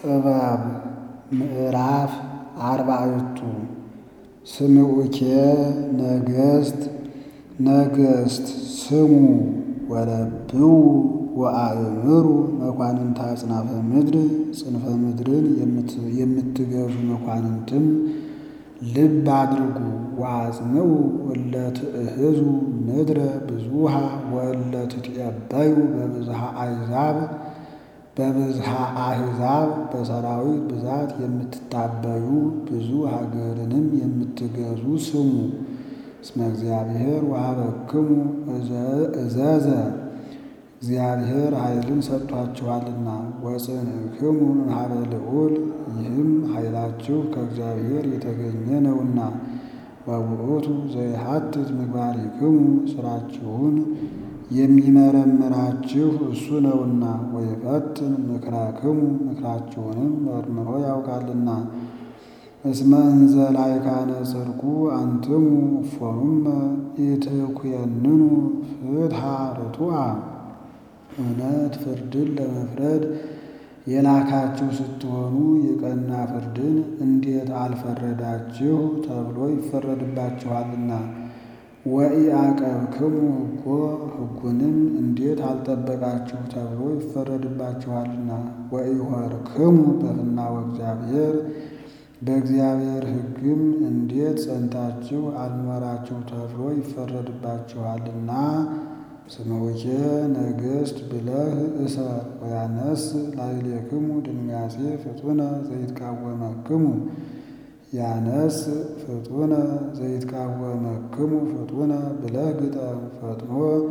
ጥበብ ምዕራፍ አርባዕቱ ስምዑኬ ነገሥት ነገሥት ስሙ ወለብዉ ወአእምሩ መኳንንተ አጽናፈ ምድር ጽንፈ ምድርን የምትገዙ መኳንንትም ልብ አድርጉ። ወአጽንዑ እለ ትእህዙ ምድረ ብዙኃ ወእለ ትትዔበዩ በብዝኃ አሕዛብ በብዝኃ አሕዛብ በሰራዊት ብዛት የምትታበዩ ብዙ ሀገርንም የምትገዙ ስሙ። እስመ እግዚአብሔር ወሀበክሙ እዘዘ እግዚአብሔር ኃይልን ሰጥቷችኋልና። ወጽንዕክሙ እምኀበ ልዑል ይህም ኃይላችሁ ከእግዚአብሔር የተገኘ ነውና። ወውእቱ ዘይሐትት ምግባሪክሙ ሥራችሁን የሚመረምራችሁ እሱ ነውና። ወይፈትን ምክራክሙ ምክራችሁንም መርምሮ ያውቃልና። እስመ እንዘ ላዕካነ ጽድቁ አንትሙ እፎሙመ ኢትኩየንኑ ፍትሐ ርቱዐ እውነት ፍርድን ለመፍረድ የላካችሁ ስትሆኑ የቀና ፍርድን እንዴት አልፈረዳችሁ ተብሎ ይፈረድባችኋልና። ወኢዐቀብክሙ ሕጎ ሕጉንም እንዴት አልጠበቃችሁ ተብሎ ይፈረድባችኋልና። ወኢሖርክሙ በፍናወ እግዚአብሔር በእግዚአብሔር ሕግም እንዴት ጸንታችሁ አልኖራችሁ ተብሎ ይፈረድባችኋልና። ስምዑኬ ነገሥት ብለህ እሰር ወያነስ ላዕሌክሙ ድንጋጼ ፍጡነ ዘይትቃወመክሙ ያነስ ፍጡነ ዘይትቃወመክሙ ፍጡነ ብለህ ግጠም። ፈጥኖ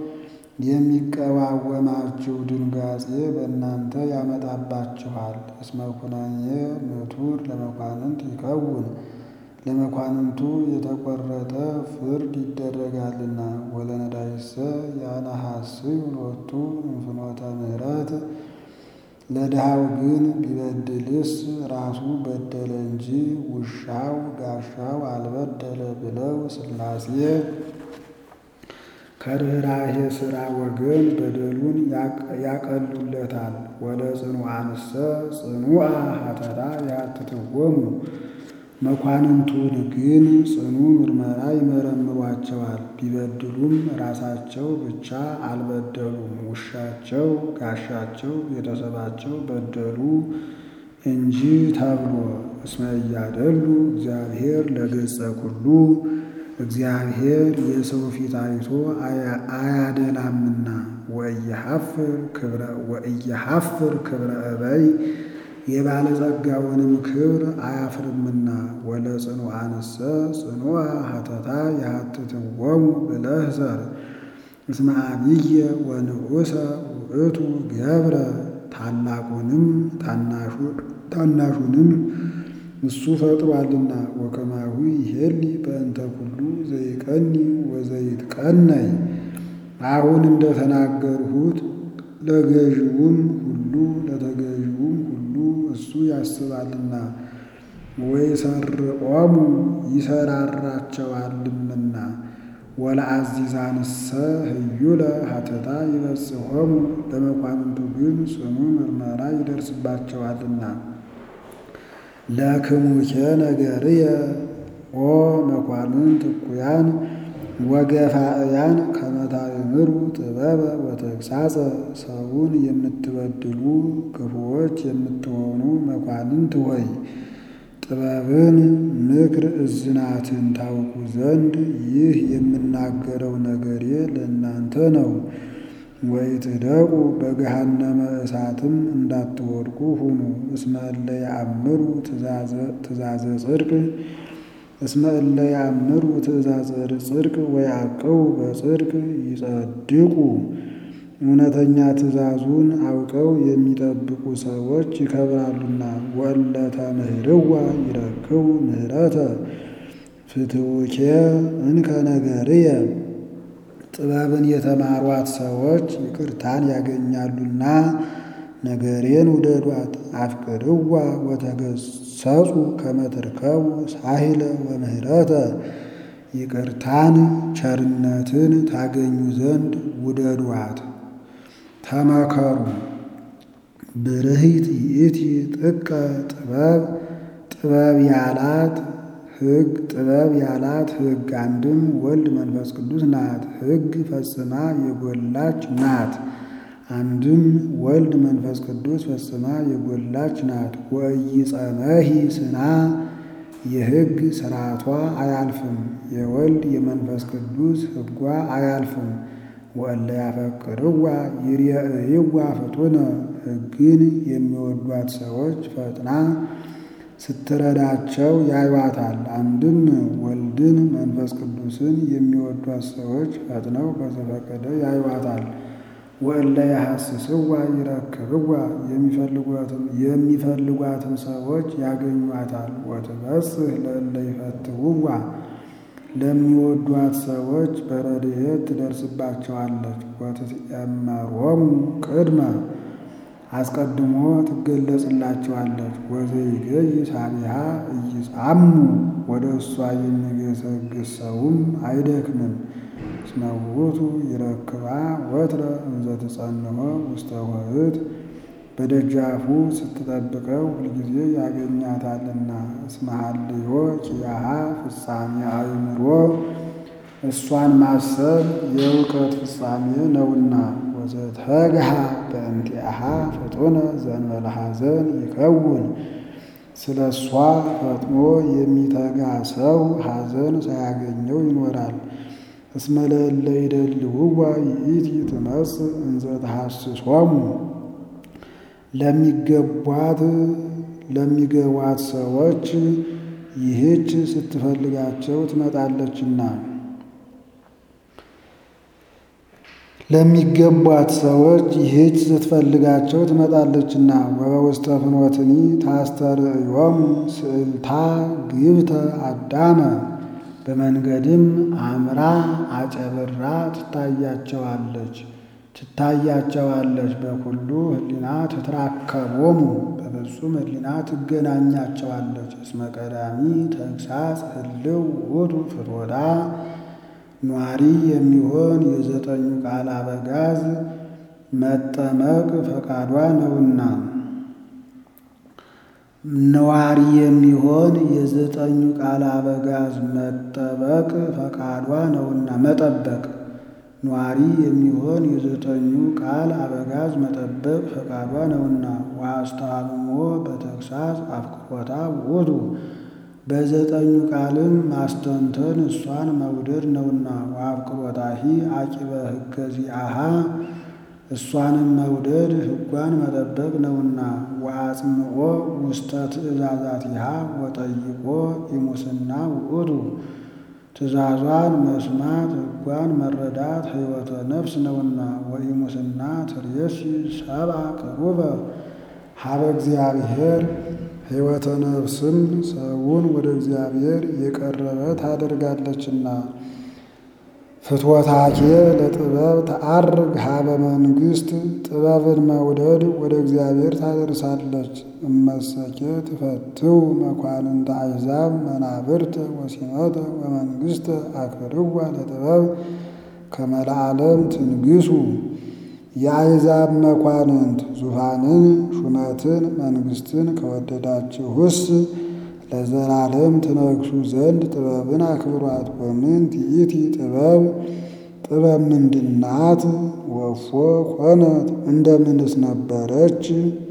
የሚቀዋወማችሁ ድንጋጼ በእናንተ ያመጣባችኋል። እስመ ኩነኔ ምቱር ለመኳንንት ይከውን ለመኳንንቱ የተቆረጠ ፍርድ ይደረጋልና። ወለነዳይሰ ያነሐስዩ ሎቱ እንፍኖተ ምሕረት ለድሃው ግን ቢበድልስ ራሱ በደለ እንጂ ውሻው ጋሻው አልበደለ ብለው ሥላሴ ከርኅራኄ ሥራ ወገን በደሉን ያቀሉለታል። ወለጽኑዓንሰ ጽኑዓ ሀተታ ያትትወሙ መኳንንቱን ግን ጽኑ ምርመራ ይመረምሯቸዋል። ቢበድሉም ራሳቸው ብቻ አልበደሉም፣ ውሻቸው ጋሻቸው ቤተሰባቸው በደሉ እንጂ ተብሎ እስመ እያደሉ እግዚአብሔር ለገጸ ኩሉ እግዚአብሔር የሰው ፊት አይቶ አያደላምና። ወኢየሐፍር ክብረ እበይ የባለጸጋውንም ክብር አያፍርምና። ወለጽኑዓንሰ ጽኑዓ ሀተታ ያትትወሙ ብለህ ዘር እስመ አብየ ወንዑሰ ውእቱ ገብረ ታላቁንም ታናሹንም እሱ ፈጥሯልና። ወከማሁ ይሄሊ በእንተ ኩሉ ዘይቀኒ ወዘይትቀነይ አሁን እንደተናገርሁት ለገዥውም ሁሉ ለተገዥውም ሁሉ እሱ ያስባልና። ወይሰርቆሙ ይሰራራቸዋልምና። ወለአዚዛንሰ ህዩለ ሀተታ ይበጽሖሙ ለመኳንንቱ ግን ጽኑ ምርመራ ይደርስባቸዋልና። ለክሙኬ ነገርየ ኦ መኳንንት እኩያን ወገፋእያን ከመ ታእምሩ ጥበበ ወተግሣጸ ሰውን የምትበድሉ ክፉዎች የምትሆኑ መኳንንት ሆይ ጥበብን ምክር እዝናትን ታውቁ ዘንድ ይህ የምናገረው ነገሬ ለእናንተ ነው። ወኢትደቁ በገሃነመ እሳትም እንዳትወድቁ ሁኑ። እስመ እለ ያእምሩ ትእዛዘ ጽድቅ እስመ እለ ያእምሩ ትእዛዘ ጽድቅ ወያዕቅቡ በጽድቅ ይጸድቁ። እውነተኛ ትእዛዙን አውቀው የሚጠብቁ ሰዎች ይከብራሉና። ወእለ ተምህርዋ ይረክቡ ምህረተ ፍትውኬ እንከ ነገርየ ጥበብን የተማሯት ሰዎች ይቅርታን ያገኛሉና ነገሬን ውደዷት። አፍቅርዋ ወተገሰጹ ከመ ትርከቡ ሳሂለ ወምህረተ ይቅርታን ቸርነትን ታገኙ ዘንድ ውደዷት። ተመከሩ ብርህት ይእቲ ጥቀ ጥበብ ጥበብ ያላት ሕግ ጥበብ ያላት ሕግ አንድም ወልድ መንፈስ ቅዱስ ናት። ሕግ ፈጽማ የጎላች ናት። አንድም ወልድ መንፈስ ቅዱስ ፈጽማ የጎላች ናት። ወኢይጸመሂ ስና የሕግ ስርዓቷ አያልፍም። የወልድ የመንፈስ ቅዱስ ሕጓ አያልፍም። ወእለ ያፈቅርዋ ይርየእይዋ ፍጡነ ሕግን የሚወዷት ሰዎች ፈጥና ስትረዳቸው ያዩዋታል። አንድም ወልድን መንፈስ ቅዱስን የሚወዷት ሰዎች ፈጥነው በዘፈቀደ ያዩዋታል። ወእለ ያሐስስዋ ይረክብዋ የሚፈልጓትም ሰዎች ያገኟታል። ወትበጽሕ ለእለ ይፈትውዋ ለሚወዷት ሰዎች በረድኤት ትደርስባቸዋለች። ወትትኤመሮሙ ቅድመ አስቀድሞ ትገለጽላቸዋለች። ወዘይገይ ሳቢሃ ኢይጻሙ ወደ እሷ የሚገሰግስ ሰውም አይደክምም። እስመ ውእቱ ይረክባ ወትረ እንዘ ትጸንሖ ውስተ ኆኅት በደጃፉ ስትጠብቀው ሁልጊዜ ያገኛታልና። እስመ ሀልዮ ኪያሃ ፍጻሜ አእምሮ እሷን ማሰብ የእውቀት ፍጻሜ ነውና። ወዘተግሃ በእንቲአሃ ፍጡነ ዘእንበለ ሐዘን ይከውን ስለ እሷ ፈጥኖ የሚተጋ ሰው ሐዘን ሳያገኘው ይኖራል። እስመ ለእለ ይደልውዋ ይእቲ ትመጽእ እንዘ ተሐስሶሙ ለሚገቧት ለሚገቧት ሰዎች ይህች ስትፈልጋቸው ትመጣለችና ለሚገቧት ሰዎች ይህች ስትፈልጋቸው ትመጣለችና። ወበውስተ ፍኖትኒ ታስተርእዮሙ ስእልታ ግብተ አዳመ በመንገድም አምራ አጨብራ ትታያቸዋለች ትታያቸዋለች በኩሉ ህሊና ትትራከቦሙ በፍጹም ህሊና ትገናኛቸዋለች። እስመ ቀዳሚ ተግሳጽ ህልው ውእቱ ፍትወታ ኗሪ የሚሆን የዘጠኙ ቃል አበጋዝ መጠመቅ ፈቃዷ ነውና ነዋሪ የሚሆን የዘጠኙ ቃል አበጋዝ መጠበቅ ፈቃዷ ነውና መጠበቅ ኗሪ የሚሆን የዘጠኙ ቃል አበጋዝ መጠበቅ ፈቃዷ ነውና። ወአስተሃምሞ በተግሳጽ አፍቅሮታ ውእቱ በዘጠኙ ቃልም ማስተንተን እሷን መውደድ ነውና። ወአፍቅሮታሂ አቂበ ሕገ ዚአሃ እሷንም መውደድ ሕጓን መጠበቅ ነውና። ወአጽምዖ ውስተ ትእዛዛቲሃ ወጠይቆ ኢሙስና ውእቱ ትእዛዟን መስማት ሕጓን መረዳት ሕይወተ ነፍስ ነውና። ወኢሙስና ትርየሲ ሰብአ ቅሩበ ሀበ እግዚአብሔር ሕይወተ ነፍስም ሰውን ወደ እግዚአብሔር የቀረበ ታደርጋለችና። ፍትወታኬ ለጥበብ ተአርግ ሀበ መንግሥት ጥበብን መውደድ ወደ እግዚአብሔር ታደርሳለች። እመሰኬ ትፈትው መኳንንተ አሕዛብ መናብርተ ወሲመተ ወመንግሥተ አክብርዋ ለጥበብ ከመ ለዓለም ትንግሱ የአሕዛብ መኳንንት ዙፋንን ሹመትን መንግሥትን ከወደዳችሁስ ለዘላለም ትነግሱ ዘንድ ጥበብን አክብሯት። ወምንት ይእቲ ጥበብ ጥበብ ምንድናት? ወፎ ኮነት እንደምንስ ነበረች?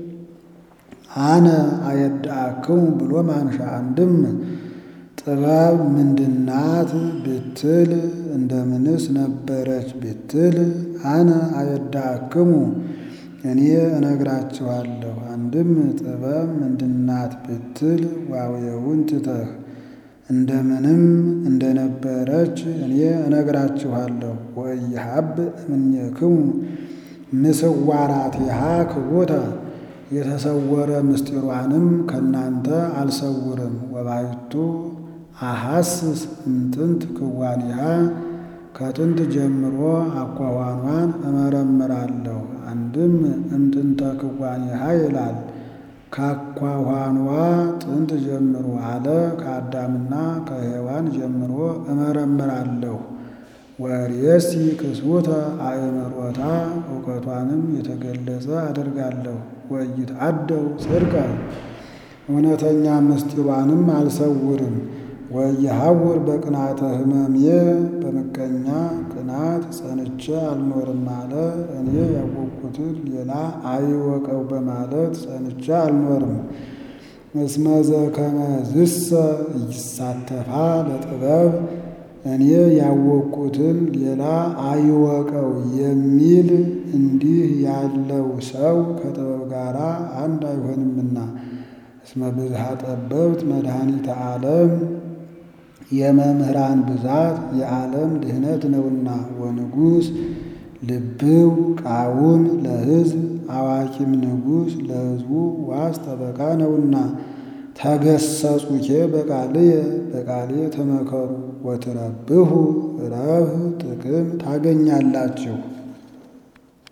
አነ አየድአክሙ ብሎ ማንሻ አንድም ጥበብ ምንድናት ብትል እንደምንስ ነበረች ብትል አነ አየድአክሙ እኔ እነግራችኋለሁ። አንድም ጥበብ ምንድናት ብትል ዋውየውን ትተህ እንደምንም እንደነበረች እኔ እነግራችኋለሁ። ወኢይሃብ እምኔክሙ ምስዋራቲሃ ክቡተ የተሰወረ ምስጢሯንም ከእናንተ አልሰውርም። ወባሕቱ አሐስስ እምጥንት ክዋኒሃ ከጥንት ጀምሮ አኳኋኗን እመረምራለሁ። አንድም እምጥንተ ክዋኒሃ ይላል። ከአኳኋኗ ጥንት ጀምሮ አለ። ከአዳምና ከሔዋን ጀምሮ እመረምራለሁ። ወርእየሲ ክሱተ አእምሮታ እውቀቷንም የተገለጸ አደርጋለሁ። ወኢይትዐደው ጽድቀ እውነተኛ ምስጢሯንም አልሰውርም። ወኢይሐውር በቅንዓተ ሕመሜ በምቀኛ ቅናት ጸንቼ አልኖርም አለ። እኔ ያወቅሁትን ሌላ አይወቀው በማለት ጸንቼ አልኖርም። እስመ ዘከመዝሰ ኢይሳተፋ ለጥበብ እኔ ያወቅሁትን ሌላ አይወቀው የሚል እንዲህ ያለው ሰው ከጥበብ ጋር አንድ አይሆንምና። እስመ ብዝሃ ጠበብት መድኃኒተ ዓለም የመምህራን ብዛት የዓለም ድህነት ነውና። ወንጉሥ ልብው ቃውም ለሕዝብ አዋቂም ንጉሥ ለሕዝቡ ዋስ ጠበቃ ነውና። ተገሰጹኬ በቃልየ በቃሌ ተመከሩ ወትረብሑ ረብህ ጥቅም ታገኛላችሁ።